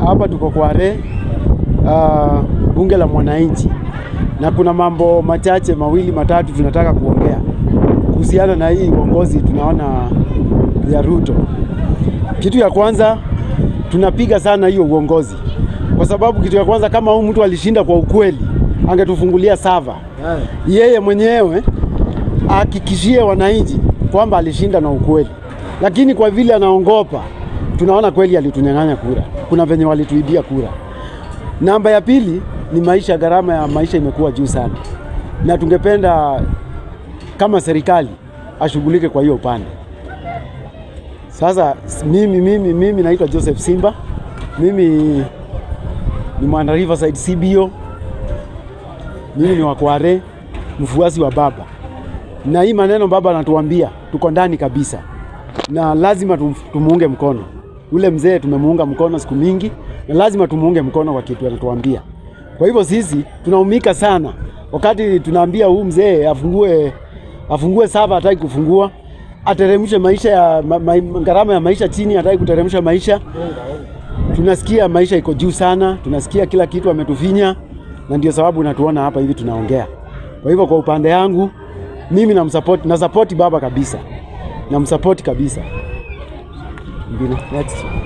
hapa tuko Kware, uh, bunge la mwananchi, na kuna mambo machache mawili matatu tunataka kuongea kuhusiana na hii uongozi tunaona ya Ruto. Kitu ya kwanza tunapiga sana hiyo uongozi, kwa sababu kitu ya kwanza, kama huyu mtu alishinda kwa ukweli, angetufungulia sava yeye mwenyewe ahakikishie wananchi kwamba alishinda na ukweli, lakini kwa vile anaongopa, tunaona kweli alitunyang'anya kura. Kuna venye walituibia kura. Namba ya pili ni maisha, gharama ya maisha imekuwa juu sana, na tungependa kama serikali ashughulike kwa hiyo upande. Sasa mimi, mimi, mimi naitwa Joseph Simba, mimi ni mwana Riverside CBO, mimi ni wa Kware, mfuasi wa baba, na hii maneno baba anatuambia tuko ndani kabisa, na lazima tum, tumuunge mkono. Ule mzee tumemuunga mkono siku mingi, na lazima tumuunge mkono kwa kitu anatuambia. Kwa hivyo sisi tunaumika sana wakati tunaambia huu mzee afungue afungue sava, hataki kufungua, ateremshe maisha ya ma, ma, gharama ya maisha chini, hataki kuteremsha maisha. Tunasikia maisha iko juu sana, tunasikia kila kitu ametufinya, na ndio sababu natuona hapa hivi tunaongea. Kwa hivyo kwa upande yangu mimi namsupport, na support baba kabisa, namsupport kabisa. Mbili, next.